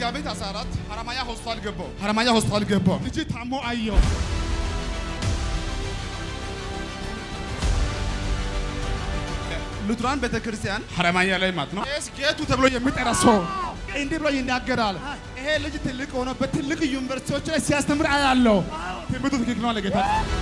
መጋቢት 14 ሀረማያ ሆስፒታል ገባው። ሀረማያ ሆስፒታል ገባው። ልጅ ታሞ አየው። ሉትራን ቤተክርስቲያን ሀረማያ ላይ ማለት ነው። ቄስ ጌቱ ተብሎ የሚጠራ ሰው እንዲህ ብሎ ይናገራል። ይሄ ልጅ ትልቅ ሆኖ በትልቅ ዩኒቨርሲቲዎች ላይ ሲያስተምር አያለው። ትምህርቱ ትክክል ነው አለ ጌታ።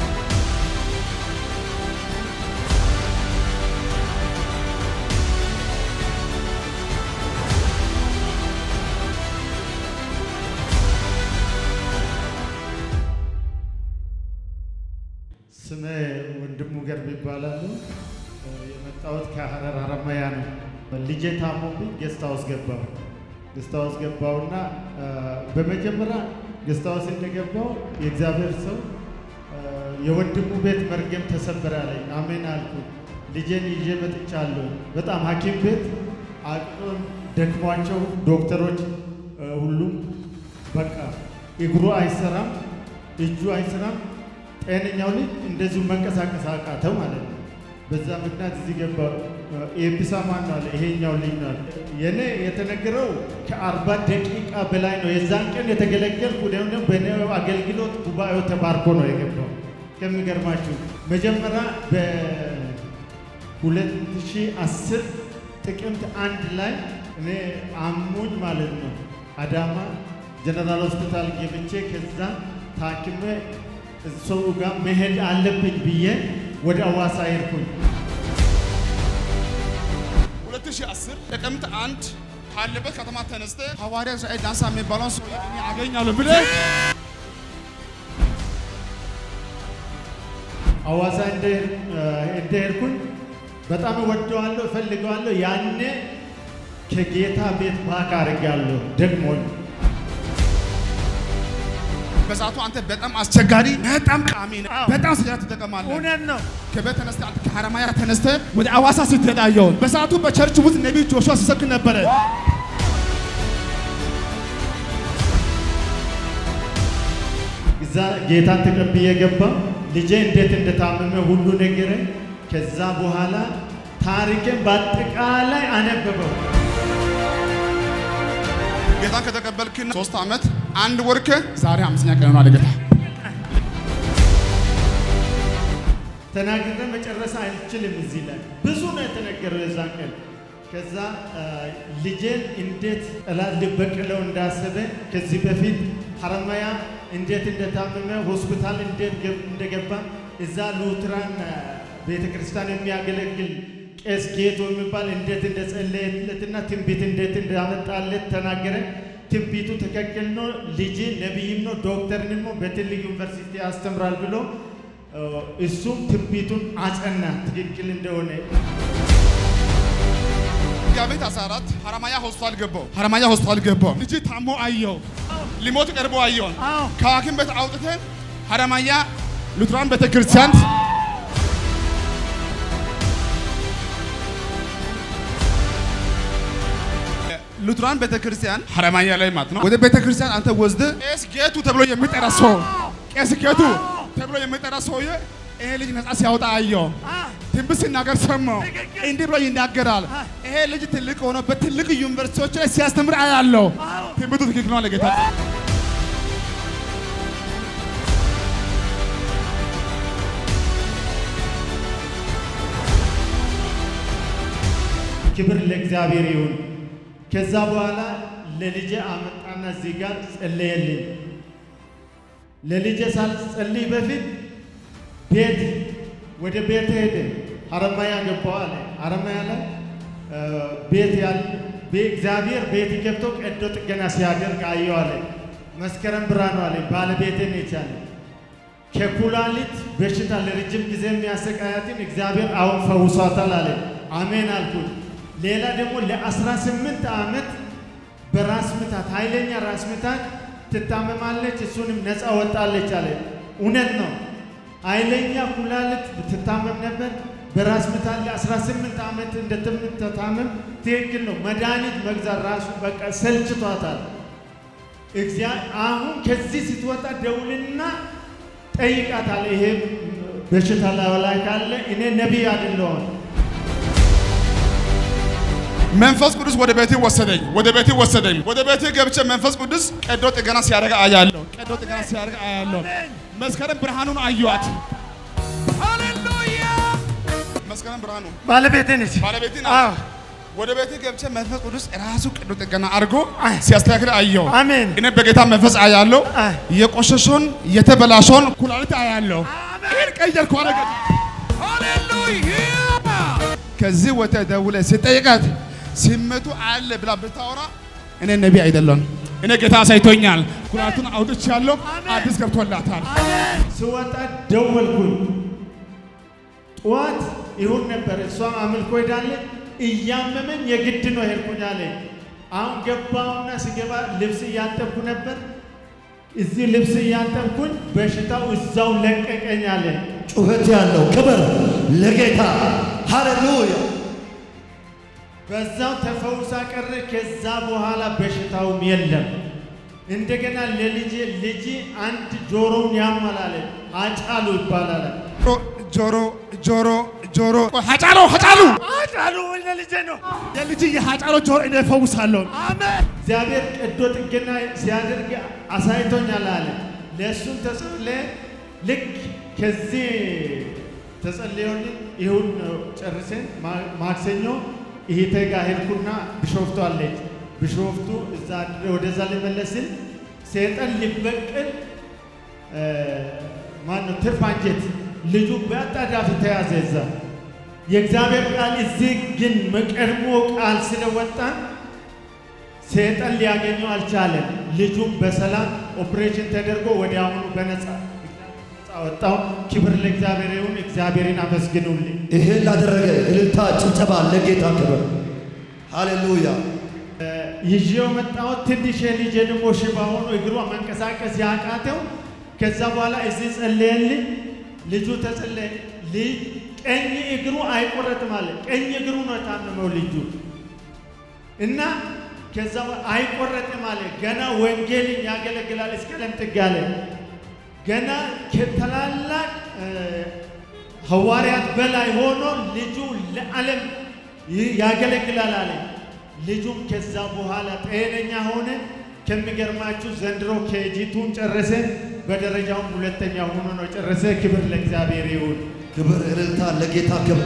ስሜ ወንድሙ ገርብ ይባላሉ። የመጣሁት ከሀረር ሀረማያ ነው። ልጄ ታሞብኝ ጌስት ሃውስ ገባሁ። ጌስት ሃውስ ገባሁና በመጀመሪያ ጌስት ሃውስ እንደገባሁ የእግዚአብሔር ሰው የወንድሙ ቤት መርገም ተሰበረ አለኝ። አሜን አልኩ። ልጄን ይዤ መጥቻለሁ። በጣም ሐኪም ቤት አቅም ደክሟቸው ዶክተሮች ሁሉም በቃ እግሩ አይሰራም፣ እጁ አይሰራም። ጤነኛው ልጅ እንደዚሁ መንቀሳቀስ አቃተው ማለት ነው። በዛ ምክንያት እዚህ ገባ። ኤፒሳ ማን ነው አለ። ይሄኛው ልጅ ነው አለ። የኔ የተነገረው ከአርባ ደቂቃ በላይ ነው። የዛን ቀን የተገለገልኩ ደግሞ በእኔ አገልግሎት ጉባኤው ተባርኮ ነው የገባው። ከሚገርማችሁ መጀመሪያ በ2010 ጥቅምት አንድ ላይ እኔ አሙኝ ማለት ነው አዳማ ጀነራል ሆስፒታል ገብቼ ከዛ ታክሜ ሰው ጋር መሄድ አለብኝ ብዬ ወደ አዋሳ ሄድኩኝ። 2010 ጥቅምት አንድ ካለበት ከተማ ተነስተ ሐዋርያ እስራኤል ዳንሳ የሚባለውን ሰው እኔ አገኛለሁ ብለህ አዋሳ እንደሄድኩኝ በጣም እወደዋለሁ፣ እፈልገዋለሁ። ያኔ ከጌታ ቤት ባክ አድርጋለሁ ደግሞ በሰዓቱ አንተ በጣም አስቸጋሪ፣ በጣም ቃሚ ነህ። በጣም ስራ ትጠቀማለህ። እውነት ነው። ከቤት ተነስተህ አንተ ከሐረማያ ተነስተህ ወደ አዋሳ ስትሄድ አየሁህ። በሰዓቱ በቸርች ውስጥ ነቢይ ጆሹዋ ሲሰብክ ነበረ። እዛ ጌታን ተቀብዬ ገባ። ልጄ እንዴት እንደታመመ ሁሉ ነገረኝ። ከዛ በኋላ ታሪክን በአጠቃላይ አነበበው። ጌታን ከተቀበልክ ሶስት ዓመት አንድ ወር ዛሬ አምስተኛ ቀን ነው አለ ጌታ። ተናግረ መጨረስ አልችልም። እዚህ ላይ ብዙ ነው የተነገረው የዛን ቀን። ከዛ ልጄን እንዴት ጠላት ሊበቅለው እንዳሰበ ከዚህ በፊት ሐረማያ እንዴት እንደታመመ ሆስፒታል እንዴት እንደገባ እዛ ሉትራን ቤተ ክርስቲያን የሚያገለግል ቄስ ጌቶ የሚባል እንዴት እንደጸለየለትና ትንቢት እንዴት እንዳመጣለት ተናገረ። ትንቢቱ ትክክል ነው። ልጅ ነቢይም ነው፣ ዶክተርንም ነው፣ በትልቅ ዩኒቨርሲቲ ያስተምራል ብሎ እሱም ትንቢቱን አጸና ትክክል እንደሆነ። መጋቢት 14 ሐረማያ ሆስፒታል ገባው። ሐረማያ ሆስፒታል ገባው። ልጅ ታሞ አየው። ሊሞት ቀርቦ አየውን። ከሐኪም ቤት አውጥተን ሐረማያ ሉትራን ቤተክርስቲያን ሉትራን ቤተክርስቲያን ሐረማያ ላይ ማለት ነው። ወደ ቤተክርስቲያን አንተ ወስደህ ቄስ ጌቱ ተብሎ የሚጠራ ሰው ቄስ ጌቱ ተብሎ የሚጠራ ሰውዬ ይሄ ልጅ ነፃ ሲያወጣ አየው። ትንቢት ሲናገር ሰማው። እንዲህ ብሎ ይናገራል። ይሄ ልጅ ትልቅ ሆኖ በትልቅ ዩኒቨርሲቲዎች ላይ ሲያስተምር አያለው። ትንቢቱ ትክክል ነው አለ ጌታ። ክብር ለእግዚአብሔር ይሁን። ከዛ በኋላ ለልጄ አመጣና እዚህ ጋር ጸለየልኝ። ለልጄ ሳልጸልይ በፊት ቤት ወደ ቤት ሄደ። ሐረማያ ገባው አለ። ሐረማያ ላይ ቤት ያለ እግዚአብሔር ቤት ገብቶ ቀዶ ጥገና ሲያደርግ አየው አለ። መስከረም ብርሃኑ አለ ባለቤቴን የቻለ ከኩላሊት በሽታ ለረጅም ጊዜ የሚያሰቃያትን እግዚአብሔር አሁን ፈውሷታል አለ። አሜን አልኩት። ሌላ ደግሞ ለአስራ ስምንት ዓመት በራስ ምታት ኃይለኛ ራስ ምታት ትታመማለች። እሱንም ነፃ ወጣለች አለ። እውነት ነው። ኃይለኛ ኩላሊት ትታመም ነበር። በራስ ምታት ለ18 ዓመት እንደምትታመም ትክክል ነው። መድኃኒት መግዛት ራሱ በቃ ሰልችቷታል። አሁን ከዚህ ስትወጣ ደውልና ጠይቃታል። ይሄ በሽታ ላይ ካለ እኔ ነቢይ አይደለሁም መንፈስ ቅዱስ ወደ ቤቴ ወሰደኝ፣ ወደ ቤቴ ወሰደኝ። ወደ ቤቴ ገብቼ መንፈስ ቅዱስ ቀዶ ጥገና ሲያደርግ አያለሁ፣ ቀዶ ጥገና ሲያደርግ አያለሁ። መስከረም ብርሃኑን አየኋት። ሃሌሉያ መስከረም ብርሃኑ ባለቤቴ ነች። ባለቤቴ አዎ ናት። ወደ ቤቴ ገብቼ መንፈስ ቅዱስ ራሱ ቀዶ ጥገና አድርጎ ሲያስተካክል አየሁ። አሜን። እኔ በጌታ መንፈስ አያለሁ። አይ። የቆሸሸውን የተበላሸውን ኩላሊት አያለሁ። ይህን ቀየርኩ አረገ ሃሌሉያ ከዚህ ወተ ደውለ ሲጠይቃት ሲመቱ አለ ብላ ብታወራ እኔ ነቢ አይደለም። እኔ ጌታ አሳይቶኛል። ኩላሊቱን አውጥቻለሁ። አዲስ ገብቶላታል። ስወጣ ደወልኩኝ። ጠዋት ይሁን ነበር። እሷም አምልኮ ሄዳለች። እያመመኝ የግድ ነው ሄድኩኝ አለ። አሁን ገባውና ስገባ ልብስ እያጠብኩ ነበር። እዚህ ልብስ እያጠብኩኝ በሽታው እዛው ለቀቀኝ አለ። ጩኸት ያለው ክብር ለጌታ ሃሌሉያ። በዛው ተፈውሳ ቀረ። ከዛ በኋላ በሽታውም የለም። እንደገና ለልጄ ልጅ አንድ ጆሮውን ያማላለ አጫሉ ይባላል። ጆሮ ጆሮ ጆሮ ሀጫሎ ሀጫሉ አጫሉ ወይ ለልጄ ነው። የልጅ የሀጫሎ ጆሮ እኔ እፈውሳለሁ። አሜን። እግዚአብሔር ቀዶ ጥገና ሲያደርግ አሳይቶኛል አለ። ለእሱም ተጸለየ። ልክ ከዚህ ተጸልዮልኝ ይሁን ጨርሰን ማ- ማክሰኞ እህቴ ጋር ሄድኩና ቢሾፍቱ አለች። ቢሾፍቱ እዛ ወደዛ ልመለስን ሰይጣን ሊበቅል ማነው ትርፍ አንጀት ልጁ በአጣዳፊ ተያዘ። እዛ የእግዚአብሔር ቃል እዚህ ግን መቀድሞ ቃል ስለወጣን ሰይጣን ሊያገኘው አልቻለም። ልጁም በሰላም ኦፕሬሽን ተደርጎ ወዲያውኑ በነፃ ነፃ ወጣው። ክብር ለእግዚአብሔር ይሁን። እግዚአብሔርን አመስግኑልኝ። ይሄን ላደረገ እልልታ፣ ጭብጨባ ለጌታ ክብር ሃሌሉያ። ይዤው መጣሁት። ትንሽ ልጄ ደግሞ ሽባ ሆኖ እግሯ መንቀሳቀስ ያቃተው። ከዛ በኋላ እዚህ ጸለየልኝ። ልጁ ተጸለየ። ልጅ ቀኝ እግሩ አይቆረጥም አለ። ቀኝ እግሩ ነው የታመመው ልጁ እና ከዛ በኋላ አይቆረጥም አለ። ገና ወንጌልን ያገለግላል እስከ ለምጥግ አለ። ገና ከታላላቅ እ፣ ሐዋርያት በላይ ሆኖ ልጁ ለዓለም ይ- ያገለግላል አለ። ልጁም ከዛ በኋላ ጤነኛ ሆነ። ከሚገርማችሁ ዘንድሮ ኬጂቱን ጨረሰ። በደረጃውም ሁለተኛ ሆኖ ነው ጨረሰ። ክብር ለእግዚአብሔር ይሁን። ክብር እልልታ ለጌታ ክብር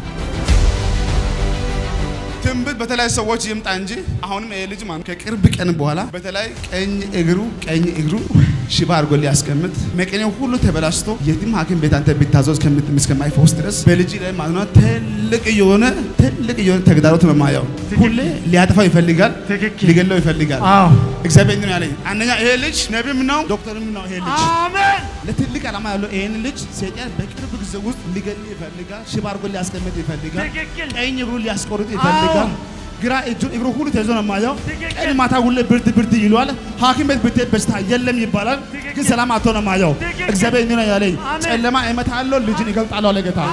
ትንቢት በተለያዩ ሰዎች ይምጣ እንጂ አሁንም ይሄ ልጅ ማለት ከቅርብ ቀን በኋላ በተለይ ቀኝ እግሩ ቀኝ እግሩ ሽባ አድርጎ ሊያስቀምጥ መቀኔው ሁሉ ተበላሽቶ የትም ሐኪም ቤት አንተ ቢታዘዝ ከምት- እስከማይፈውስ ድረስ በልጅ ላይ ማለት ነው ትልቅ የሆነ ትልቅ የሆነ ተግዳሮት መማያው ሁሌ ሊያጠፋው ይፈልጋል፣ ትክክል። ሊገለው ይፈልጋል። አዎ እግዚአብሔር ነው ያለኝ። አንደኛ ይሄ ልጅ ነቢም ነው ዶክተርም ነው። ይሄ ልጅ አሜን። ለትልቅ ዓላማ ያለው ይሄን ልጅ ሰይጣን በቅርብ ጊዜ ውስጥ ሊገል ይፈልጋል፣ ሽባ አድርጎ ሊያስቀምጥ ይፈልጋል፣ ትክክል። ቀኝ እግሩ ሊያስቆርጥ ይፈልጋል። ግራ እጁ እግሩ ሁሉ ተይዞ ነው የማየው። ትክክል። ቀን ማታ ሁሌ ብርድ ብርድ ይለዋል። ሐኪም ቤት ብትሄድ በሽታ የለም ይባላል፣ ግን ሰላም አጥቶ ነው የማየው። ትክክል። እግዚአብሔር እንዲህ ነው ያለኝ፣ አሜን። ጨለማ እመታለሁ፣ ልጅን ይገልጣለሁ አለ ጌታ።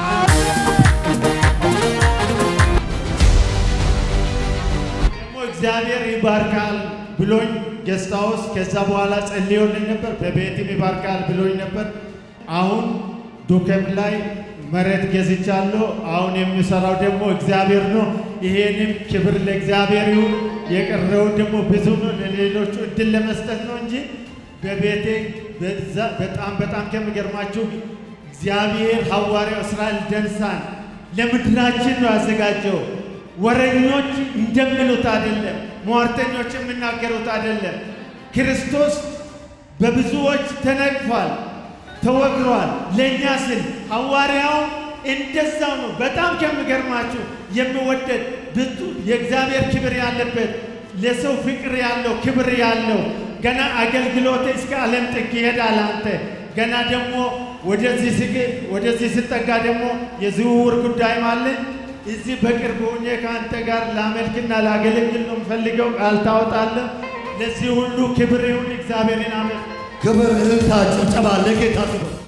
ደግሞ እግዚአብሔር ይባርካል ብሎኝ ጌስት ሃውስ ከዛ በኋላ ጸልዮልኝ ነበር። በቤትም ይባርካል ብሎኝ ነበር። አሁን ዱከም ላይ መሬት ገዝቻለሁ። አሁን የሚሰራው ደግሞ እግዚአብሔር ነው። ይሄንም ክብር ለእግዚአብሔር ይሁን። የቀረውን ደግሞ ብዙ ነው፣ ለሌሎቹ እድል ለመስጠት ነው እንጂ በቤቴ በዛ- በጣም በጣም ከሚገርማችሁ እግዚአብሔር ሐዋርያው እስራኤል ደንሳን ለምድራችን ነው ያዘጋጀው። ወረኞች እንደሚሉት አይደለም፣ ሟርተኞች የሚናገሩት አይደለም። ክርስቶስ በብዙዎች ተነቅፏል፣ ተወግሯል። ለእኛ ስል ሐዋርያው እንደዛው ነው። በጣም ከሚገርማችሁ የሚወደድ ብዙ የእግዚአብሔር ክብር ያለበት ለሰው ፍቅር ያለው ክብር ያለው ገና አገልግሎት እስከ ዓለም ጥግ ይሄዳል። አንተ ገና ደግሞ ወደዚህ ስግ ወደዚህ ስጠጋ ደግሞ የዝውውር ጉዳይም አለ። እዚህ በቅርብ ሆኜ ከአንተ ጋር ላመልክና ላገለግል ነው የምፈልገው። ቃል ታወጣለህ። ለዚህ ሁሉ ክብር ይሁን። እግዚአብሔርን አመልክ ክብር እልልታ ጭብጨባ ለጌታ ክብር